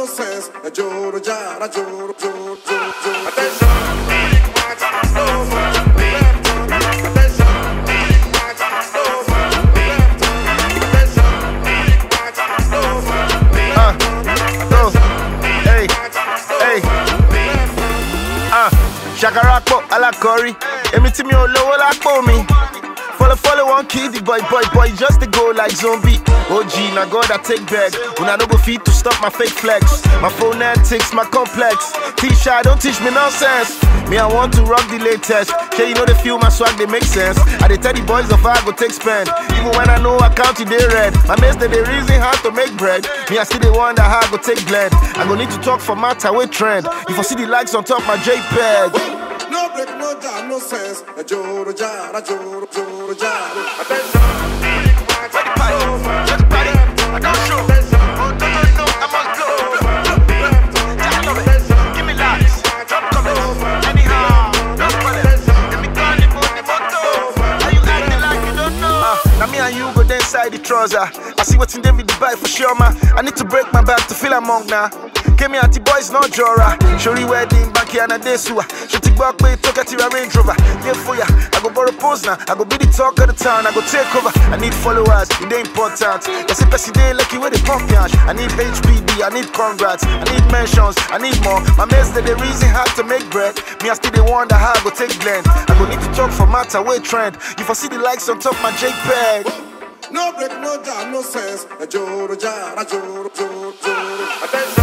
no sense. A joro jara joro joro joro joro. Attention, big march, slow march, left turn. Attention, big march, slow march, left turn. Attention, big march, slow march, left turn. Oh, hey, hey, ah, ṣàkàràpọ̀ alákọ̀rí èmi tí mi ò lówó lápò mi. Follow, follow, one kid, the boy, boy, boy, just to go like zombie. OG, now God, I take back. When I don't go feet to stop my fake flex. My phonetics, my complex. T-shirt, don't teach me nonsense. Me, I want to rock the latest. Yeah, you know they feel my swag, they make sense. I they tell the boys of I go take spend. Even when I know I count it, they red. My mates, they they reason how to make bread. Me, I still they wonder how I go take blend. I go need to talk for matter with trend. If I see the likes on top my JPEG. No break, no jam, no sense. A joro jara joro joro jara. Attention, big march, slow march, left turn. Attention, Now me and you go there inside the trouser. I see what's in David Dubai for sure, man. I need to break my back to feel among now. Came here at the boys, not Jora. Shori wedding back here and a day sewer. She take back way, talk at your Range Rover. Yeah, for ya. I go borrow pose now. I go be the talk of the town. I go take over. I need followers, it ain't important. I say, Pessy day lucky where they pump yash. I need HPD, I need congrats. I need mentions, I need more. My mates, they the reason how to make bread. Me, I still they wonder how I go take blend. I go need to talk for matter, way trend. If I see the likes on top my JPEG. No break, no jam, no sense. A joro jara joro joro joro. Attention.